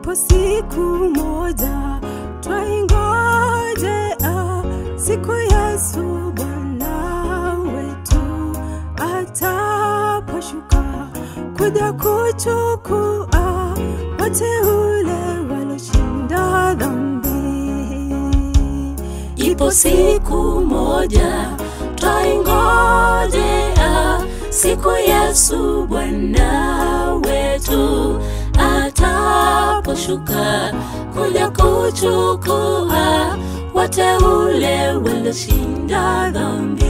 Ipo siku moja twaingojea siku Yesu Bwana wetu ataposhuka kuja kuchukua wateule waloshinda dhambi. Ipo siku moja twaingojea siku Yesu Bwana wetu ataposhuka kuja kuchukua wateule walioshinda dhambi.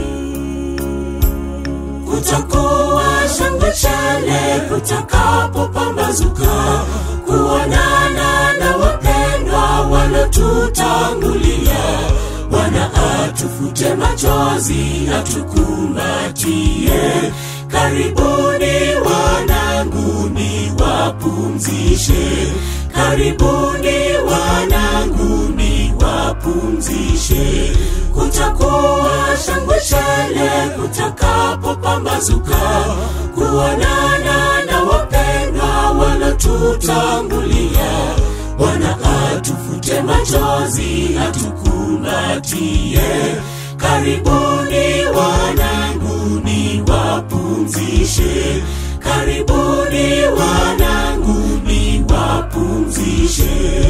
kutakuwa shangwe chele kutakapopambazuka kuonana na wapendwa walotutangulia bwana atufute machozi atukumbatie karibuni wanangu ni wapumzishe karibuni wanangu ni wapumzishe kutakuwa shangwe chele kutakapopambazuka kuonana na wapendwa walotutangulia bwana atufute machozi atukumbatie karibuni wanangu ni wapumzishe karibuni wanangu ni wapumzishe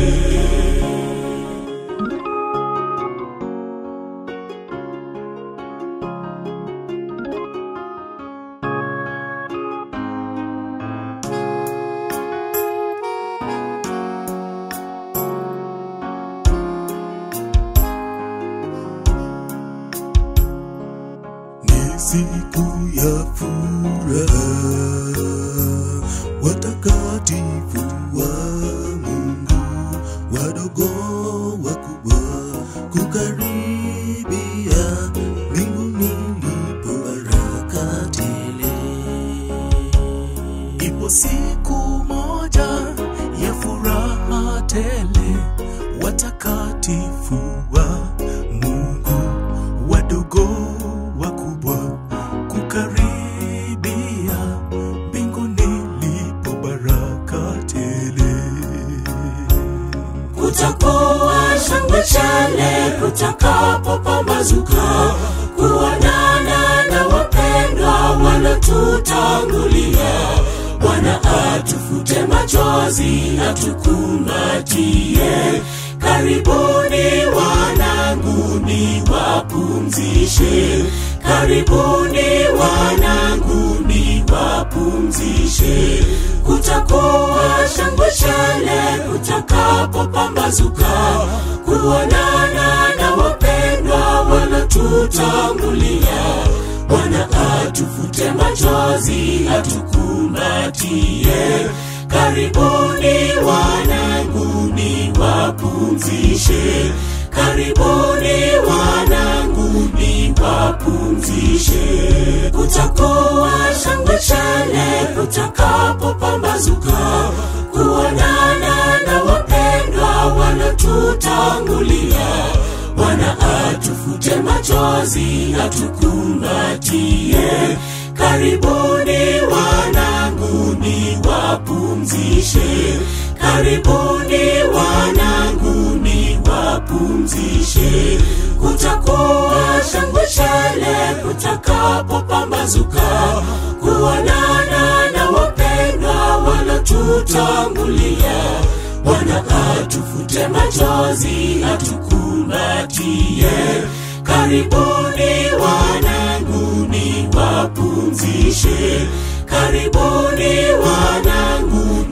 ni siku ya furaha, watakatifu wa Mungu, wadogo wakubwa, kukaribia mbinguni lipo baraka tele. Ipo siku moja ya furaha tele, watakatifu wa Mungu, wadogo wakubwa, kukaribia mbinguni lipo baraka tele. kutakuwa shangwe chele kutakapopambazuka kuonana na wapendwa walotutangulia bwana atufute machozi atukumbatie karibuni wanangu ni wapumzishe karibuni wanangu ni wapumzishe kutakuwa shangwe chele kutakapopambazuka kuonana na wapendwa walotutangulia bwana atufute machozi atukumbatie karibuni wanangu ni wapumzishe karibuni wanangu ni wapumzishe kutakuwa shangwe chele kutakapopambazuka kuonana na wapendwa walotutangulia bwana atufute machozi atukumbatie karibuni wanangu ni wapumzishe karibuni wanangu ni wapumzishe kutakuwa shangwe chele kutakapopambazuka kuonana na wapendwa walotutangulia bwana atufute machozi atukumbatie karibuni wanangu ni wapumzishe karibuni wanangu